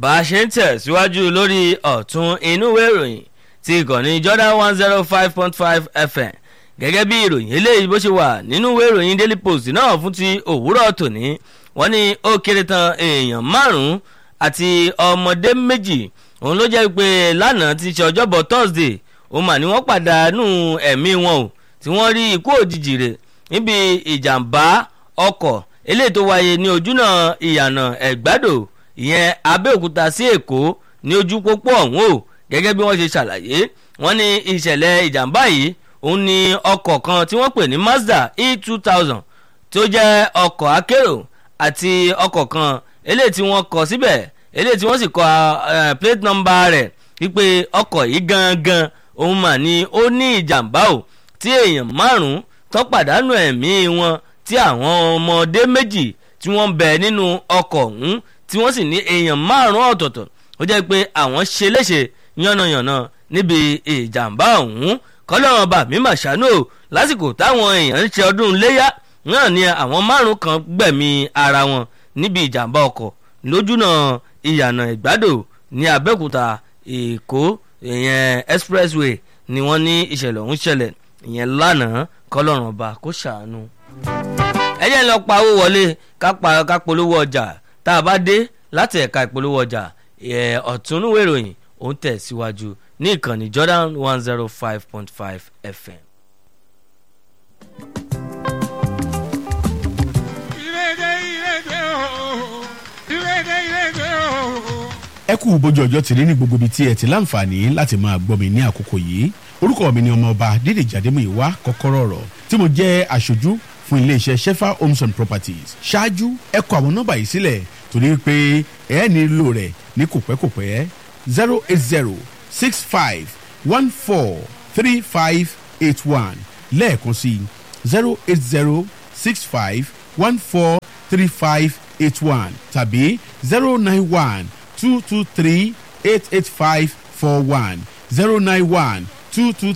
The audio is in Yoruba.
bá a ṣe ń tẹ̀síwájú lórí ọ̀tún inú ìwé ìròyìn ti ìkànnì Jordan one zero five point five FM gẹ́gẹ́ bí ìròyìn eléyìí bó ṣe wà nínú ìwé ìròyìn Daily Post náà fún ti òwúrọ̀ tòní wọ́n ní ó kéré tán èèyàn márùn-ún àti ọmọdé méjì òun ló jẹ́ pé lánàá ti ṣe ọjọ́bọ̀ Thursday òun mà ní wọ́n pàdánù ẹ̀mí wọn o tí wọ́n rí ikú òjijì rẹ̀ níbi ìjàmbá ọkọ̀ eléyìí tó wáyé ní ojúnà ìyànà ẹ̀gbádò ìyẹn Abẹ́òkúta sí Èkó ní ojú pópó ọ̀hún o gẹ́gẹ́ bí wọ́n ṣe ṣàlàyé wọ́n ní ìṣẹ̀lẹ̀ ìjàmbá yìí òun ni ọkọ̀ kan tí wọ́n pè ní Mazda e two thousand tó jẹ́ ọkọ̀ akérò àti ọkọ̀ kan eléyìí tí wọ́n kọ síbẹ̀ eléyìí tí wọ́n sì kọ plate number rẹ̀ wípé ọkọ̀ yìí gangan òun mà ní ó ní ìjàmbá o tí èèyàn márùn-ún tó pàdánù ẹ̀mí wọn tí àwọn ọmọdé méjì tí wọ́n bẹ nínú ọkọ̀ ọ̀hún tí wọ́n sì ní èèyàn márùn-ún ọ̀tọ̀ọ̀tọ̀ ó jẹ́ pé àwọn ṣe léṣe yánnayànna níbi ìjàmbá ọ̀hún kọ́lọ́run bá mi mà ṣàánú o lásìkò táwọn èèyàn ń ṣe ọdún léyà náà ni àwọn márùn kan gbẹ̀mí ara wọn níbi ìjàmbá ọkọ̀ lójúnà ìyànà ìgbádò ní Abẹ́òkúta Èkó ìyẹn expressway ni wọ́n ní ìṣẹ̀lẹ̀ ọ̀hún ṣẹlẹ̀ ìyẹn lánàá kọ́lọ́run ọba kó ṣàánú. ẹ jẹ́ lọ pa owó wọlé ká polówó ọjà tá a bá dé láti ẹ̀ka ìpolówó ọjà ọ̀túnúwé ìròyìn ó ń tẹ̀síwájú ní ìkànnì Jordan one zero five point five FM. ẹ kú bójú ọjọ́ tìrí ní gbogbo ibi tí ẹ ti láǹfààní láti máa gbọ́ mi ní àkókò yìí orúkọ mi ni ọmọọba dídèjì adémúyìwá kọ́kọ́rọ́ ọ̀rọ̀ tí mo jẹ́ aṣojú fún iléeṣẹ́ shefa homes and properties ṣáájú ẹ kọ àwọn nọ́mbà yìí sílẹ̀ torí pé ẹ nílò rẹ̀ ní kòpẹ́kòpẹ́ zero eight zero six five one four three five eight one lẹ́ẹ̀kan sí zero eight zero six five one four three five eight one tàbí zero nine one two two three eight eight five four one zero nine one two two